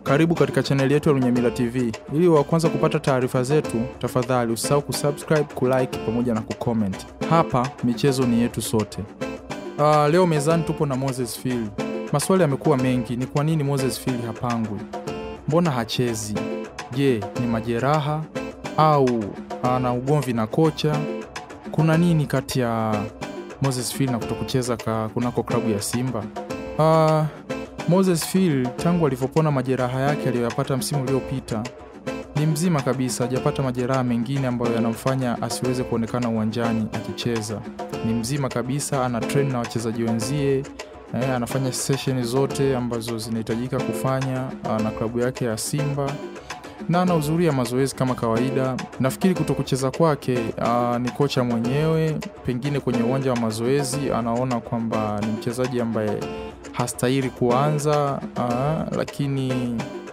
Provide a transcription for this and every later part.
Karibu katika chaneli yetu ya Lunyamila TV. Ili wa kwanza kupata taarifa zetu, tafadhali usisahau kusubscribe, kulike pamoja na kucomment. Hapa michezo ni yetu sote. Uh, leo mezani tupo na Moses Phil. Maswali yamekuwa mengi, ni kwa nini Moses Phil hapangwi? Mbona hachezi? Je, ni majeraha au ana ugomvi na kocha? Kuna nini kati ya Moses Phil na kutokucheza ka kunako klabu ya Simba? Uh, Moses Phil tangu alivyopona majeraha yake aliyoyapata msimu uliopita ni mzima kabisa, hajapata majeraha mengine ambayo yanamfanya asiweze kuonekana uwanjani akicheza. Ni mzima kabisa, ana train na wachezaji wenzie eh, anafanya session zote ambazo zinahitajika kufanya ah, na klabu yake ya Simba na anahudhuria mazoezi kama kawaida. Nafikiri kutokucheza kwake ah, ni kocha mwenyewe, pengine kwenye uwanja wa mazoezi anaona kwamba ni mchezaji ambaye hastahili kuanza ah, lakini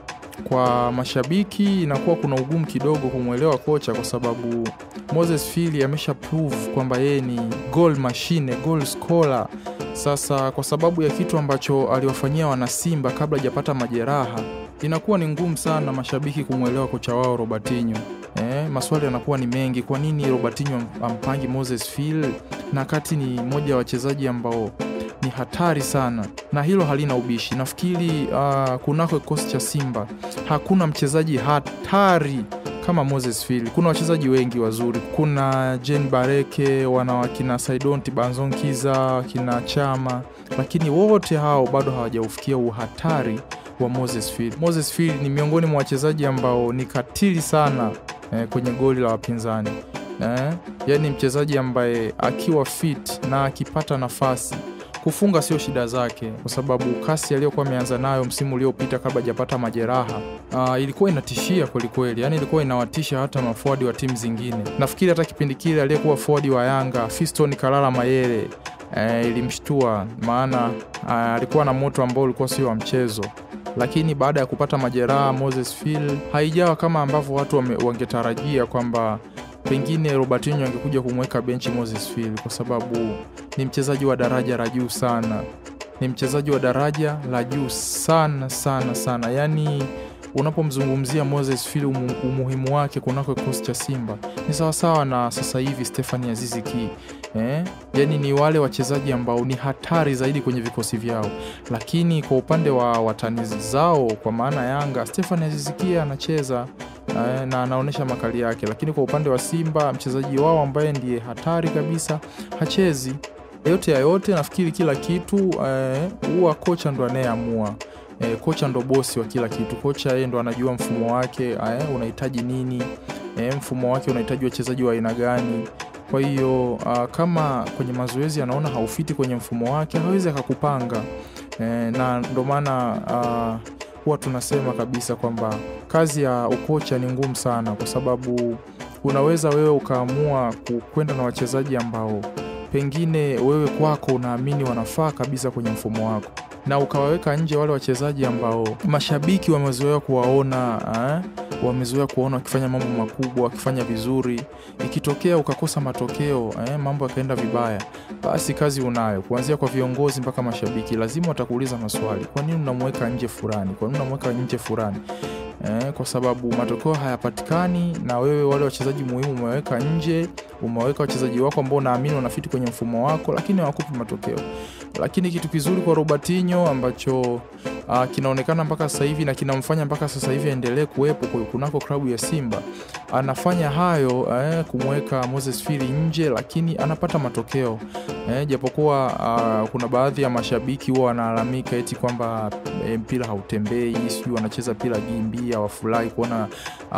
kwa mashabiki inakuwa kuna ugumu kidogo kumwelewa kocha kwa sababu Moses Phili amesha prove kwamba yeye ni goal machine, goal scorer. Sasa kwa sababu ya kitu ambacho aliwafanyia wanasimba kabla hajapata majeraha, inakuwa ni ngumu sana mashabiki kumwelewa kocha wao Robertinho. Eh, maswali yanakuwa ni mengi. Kwa nini Robertinho am- ampangi Moses Phil na kati ni mmoja wa wachezaji ambao ni hatari sana, na hilo halina ubishi. Nafikiri uh, kunako kikosi cha Simba hakuna mchezaji hatari kama Moses Phil. Kuna wachezaji wengi wazuri, kuna Jen Bareke, wana wakina Saidonti Banzonkiza, wakina Chama, lakini wote hao bado hawajaufikia uhatari wa Moses Phil. Moses Phil ni miongoni mwa wachezaji ambao ni katili sana eh, kwenye goli la wapinzani eh, yaani mchezaji ambaye akiwa fit na akipata nafasi kufunga sio shida zake, kwa sababu kasi aliyokuwa ameanza nayo msimu uliopita kabla hajapata majeraha uh, ilikuwa inatishia kwelikweli, yani ilikuwa inawatisha hata maforward wa timu zingine. Nafikiri hata kipindi kile aliyekuwa forward wa Yanga Fiston Kalala Mayele eh, ilimshtua, maana uh, alikuwa na moto ambao ulikuwa sio wa mchezo lakini baada ya kupata majeraha Moses Phil haijawa kama ambavyo watu wame- wangetarajia kwamba pengine Robertinho angekuja kumweka benchi Moses Phil kwa sababu ni mchezaji wa daraja la juu sana, ni mchezaji wa daraja la juu sana sana sana. Yaani unapomzungumzia Moses Phil umu, umuhimu wake kunako kikosi cha Simba ni sawasawa na sasa hivi Stephanie Azizi Ki eh? Yaani ni wale wachezaji ambao ni hatari zaidi kwenye vikosi vyao, lakini kwa upande wa watani zao kwa maana Yanga, Stephanie Azizi Ki anacheza eh, na anaonyesha makali yake, lakini kwa upande wa Simba mchezaji wao ambaye ndiye hatari kabisa hachezi. Yote ya yote, nafikiri kila kitu eh, huwa kocha ndo anayeamua. Eh, kocha ndo bosi wa kila kitu. Kocha yeye ndo anajua mfumo wake eh, unahitaji nini eh, mfumo wake unahitaji wachezaji wa aina gani. Kwa hiyo ah, kama kwenye mazoezi anaona haufiti kwenye mfumo wake, hawezi akakupanga eh, na ndo maana ah, huwa tunasema kabisa kwamba kazi ya ukocha ni ngumu sana, kwa sababu unaweza wewe ukaamua ku- kwenda na wachezaji ambao pengine wewe kwako unaamini wanafaa kabisa kwenye mfumo wako na ukawaweka nje wale wachezaji ambao mashabiki wamezoea kuwaona eh, wamezoea kuwaona wakifanya mambo makubwa wakifanya vizuri. Ikitokea ukakosa matokeo eh, mambo yakaenda vibaya, basi kazi unayo, kuanzia kwa viongozi mpaka mashabiki, lazima watakuuliza maswali. Kwa nini unamweka nje fulani? Kwa nini unamweka nje fulani? Eh, kwa sababu matokeo hayapatikani na wewe wale wachezaji muhimu umeweka nje, umeweka wachezaji wako ambao unaamini wanafiti kwenye mfumo wako, lakini hawakupi matokeo. Lakini kitu kizuri kwa Robertinho ambacho uh, kinaonekana mpaka sasa hivi na kinamfanya mpaka sasa hivi aendelee kuwepo ku- kunako klabu ya Simba, anafanya hayo eh, kumweka Moses Phili nje, lakini anapata matokeo eh, japokuwa uh, kuna baadhi ya mashabiki huwa wanalalamika eti kwamba eh, mpira hautembei, sijui wanacheza mpira gimbi, hawafurahi kuona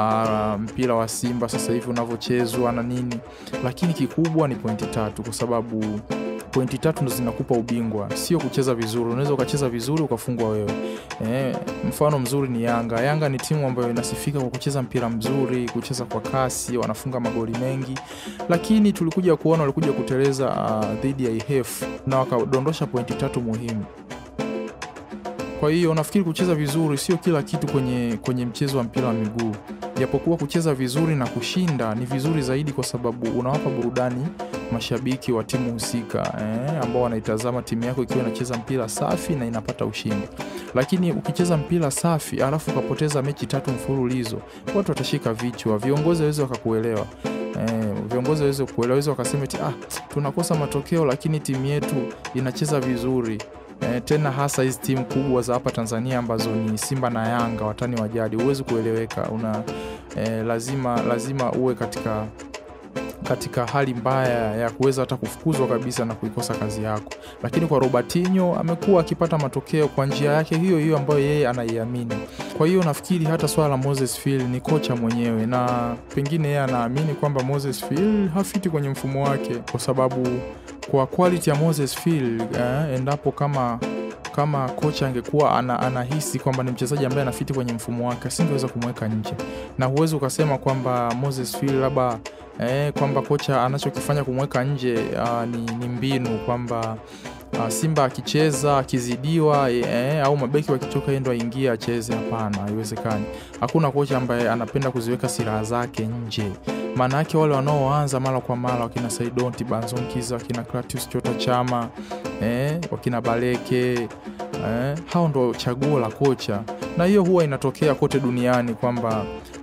uh, mpira wa Simba sasa hivi unavyochezwa na nini, lakini kikubwa ni pointi tatu kwa sababu pointi tatu ndo zinakupa ubingwa, sio kucheza vizuri. Unaweza ukacheza vizuri ukafungwa wewe. Eh, mfano mzuri ni Yanga. Yanga ni timu ambayo inasifika kwa kucheza mpira mzuri, kucheza kwa kasi, wanafunga magoli mengi, lakini tulikuja kuona walikuja kuteleza uh, dhidi ya IHF na wakadondosha pointi tatu muhimu. Kwa hiyo nafikiri kucheza vizuri sio kila kitu kwenye, kwenye mchezo wa mpira wa miguu. japokuwa kucheza vizuri na kushinda ni vizuri zaidi, kwa sababu unawapa burudani mashabiki wa timu husika eh, ambao wanaitazama timu yako ikiwa inacheza mpira safi na inapata ushindi. Lakini ukicheza mpira safi alafu ukapoteza mechi tatu mfululizo, watu watashika vichwa, viongozi waweze wakakuelewa. Eh, viongozi waweze kuelewa, waweze wakasema eti ah, tunakosa matokeo lakini timu yetu inacheza vizuri. Eh, tena hasa hizi timu kubwa za hapa Tanzania ambazo ni Simba na Yanga, watani wa jadi, huwezi kueleweka. Una eh, lazima lazima uwe katika katika hali mbaya ya kuweza hata kufukuzwa kabisa na kuikosa kazi yako. Lakini kwa Robertinho amekuwa akipata matokeo kwa njia yake hiyo hiyo ambayo yeye anaiamini. Kwa hiyo nafikiri hata swala la Moses Phil ni kocha mwenyewe, na pengine yeye anaamini kwamba Moses Phil hafiti kwenye mfumo wake, kwa sababu kwa quality ya Moses Phil eh, endapo kama kama kocha angekuwa ana, anahisi kwamba ni mchezaji ambaye anafiti kwenye mfumo wake asingeweza kumweka nje, na huwezi ukasema kwamba Moses Phil labda eh, kwamba kocha anachokifanya kumweka nje uh, ni, ni mbinu kwamba uh, Simba akicheza akizidiwa eh, au mabeki wakichoka yeye ndo aingie acheze. Hapana, haiwezekani. Hakuna kocha ambaye anapenda kuziweka silaha zake nje. Maana yake wale wanaoanza mara kwa mara wakina Saidonti Banzonkiza, wakina Clatius Chota Chama eh, wakina Baleke eh, hao ndo chaguo la kocha, na hiyo huwa inatokea kote duniani kwamba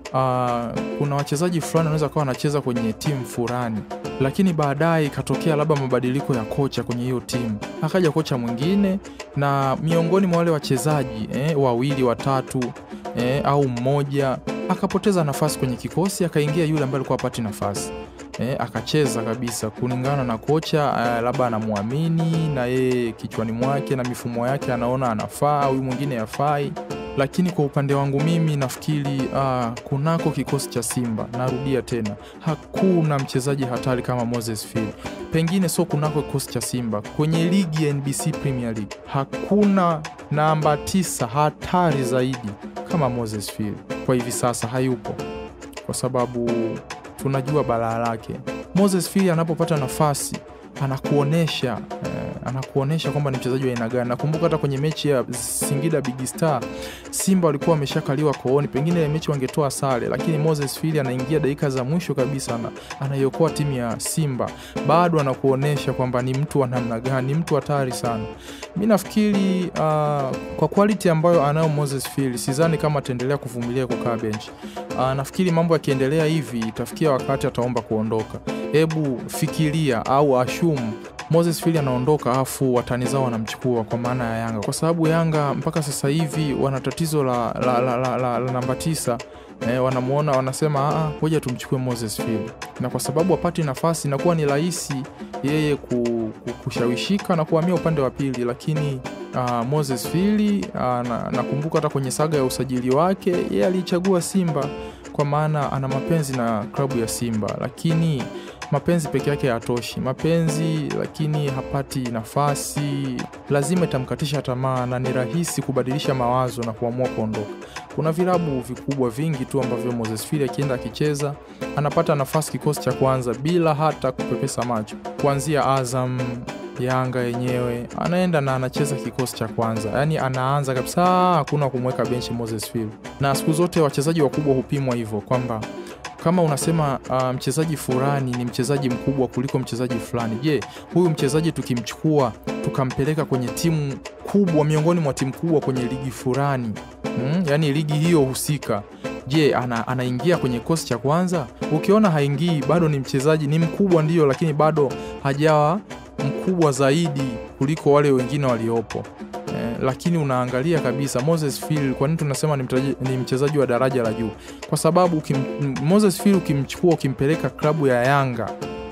uh, kuna wachezaji fulani wanaweza kawa wanacheza kwenye timu fulani, lakini baadaye ikatokea labda mabadiliko ya kocha kwenye hiyo timu, akaja kocha mwingine, na miongoni mwa wale wachezaji eh, wawili watatu eh, au mmoja akapoteza nafasi kwenye kikosi, akaingia yule ambaye alikuwa apati nafasi eh, akacheza kabisa kulingana na kocha eh, labda anamwamini na yeye kichwani mwake na mifumo yake anaona anafaa au mwingine yafai lakini kwa upande wangu mimi nafikiri uh, kunako kikosi cha Simba, narudia tena, hakuna mchezaji hatari kama Moses Phil. Pengine sio kunako kikosi cha Simba, kwenye ligi ya NBC Premier League hakuna namba tisa hatari zaidi kama Moses Phil. Kwa hivi sasa hayupo, kwa sababu tunajua balaa lake. Moses Phil anapopata nafasi anakuonesha eh, anakuonesha kwamba ni mchezaji wa aina gani. Nakumbuka hata kwenye mechi ya Singida Big Star, Simba walikuwa wameshakaliwa kooni, pengine ile mechi wangetoa sare, lakini Moses Phil anaingia dakika za mwisho kabisa na anaiokoa timu ya Simba, bado anakuonesha kwamba ni mtu wa namna gani, ni mtu hatari sana. Mi nafikiri uh, kwa quality ambayo anayo Moses Phil, sidhani kama ataendelea kuvumilia kukaa benchi. Uh, nafikiri mambo yakiendelea hivi itafikia wakati ataomba kuondoka. Hebu fikiria au ashumu Moses Phil anaondoka afu watani zao wanamchukua kwa maana ya Yanga, kwa sababu Yanga mpaka sasa hivi wana tatizo la, la, la, la, la, la namba tisa. Eh, wanamuona wanasema ngoja tumchukue Moses Phil, na kwa sababu apati nafasi inakuwa ni rahisi yeye ku, ku, kushawishika na kuhamia upande wa pili, lakini uh, Moses Phil uh, na, nakumbuka hata kwenye saga ya usajili wake yeye alichagua Simba kwa maana ana mapenzi na klabu ya Simba, lakini mapenzi peke yake hayatoshi. Mapenzi lakini hapati nafasi, lazima itamkatisha tamaa na ni rahisi kubadilisha mawazo na kuamua kuondoka. Kuna vilabu vikubwa vingi tu ambavyo Moses Phil akienda akicheza anapata nafasi kikosi cha kwanza bila hata kupepesa macho, kuanzia Azam Yanga yenyewe anaenda na anacheza kikosi cha kwanza, yaani anaanza kabisa, hakuna kumweka benchi Moses Phil. Na siku zote wachezaji wakubwa hupimwa hivyo kwamba kama unasema uh, mchezaji fulani ni mchezaji mkubwa kuliko mchezaji fulani, je, huyu mchezaji tukimchukua tukampeleka kwenye timu kubwa miongoni mwa timu kubwa kwenye ligi fulani hmm, yaani ligi hiyo husika Je, ana, anaingia kwenye kikosi cha kwanza? Ukiona haingii, bado ni mchezaji, ni mkubwa ndio, lakini bado hajawa mkubwa zaidi kuliko wale wengine waliopo. Eh, lakini unaangalia kabisa Moses Phil, kwa nini tunasema ni, mtaji, ni mchezaji wa daraja la juu? Kwa sababu ukim, Moses Phil ukimchukua ukimpeleka klabu ya Yanga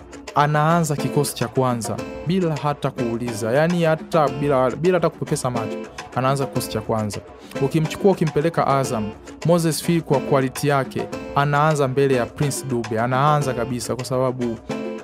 anaanza kikosi cha kwanza bila hata kuuliza, yani hata bila, bila hata kupepesa macho anaanza kikosi cha kwanza. Ukimchukua ukimpeleka Azam, Moses Phil kwa quality yake anaanza mbele ya Prince Dube, anaanza kabisa, kwa sababu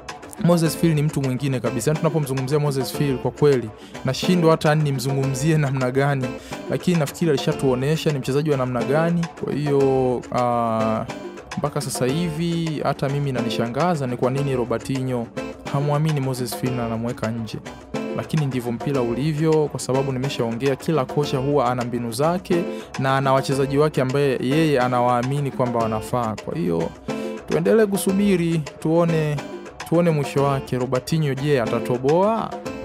Moses Phil ni mtu mwingine kabisa. Yani tunapomzungumzia Moses Phil kwa kweli nashindwa hata nimzungumzie namna gani, lakini nafikiri alishatuonesha ni mchezaji wa namna gani. Kwa hiyo uh, mpaka sasa hivi hata mimi nanishangaza ni kwa nini Robertinho hamwamini Moses Phil na anamweka nje. lakini ndivyo mpira ulivyo, kwa sababu nimeshaongea, kila kocha huwa ana mbinu zake na ana wachezaji wake ambaye yeye anawaamini kwamba wanafaa. Kwa hiyo tuendelee kusubiri tuone, tuone mwisho wake. Robertinho je, atatoboa?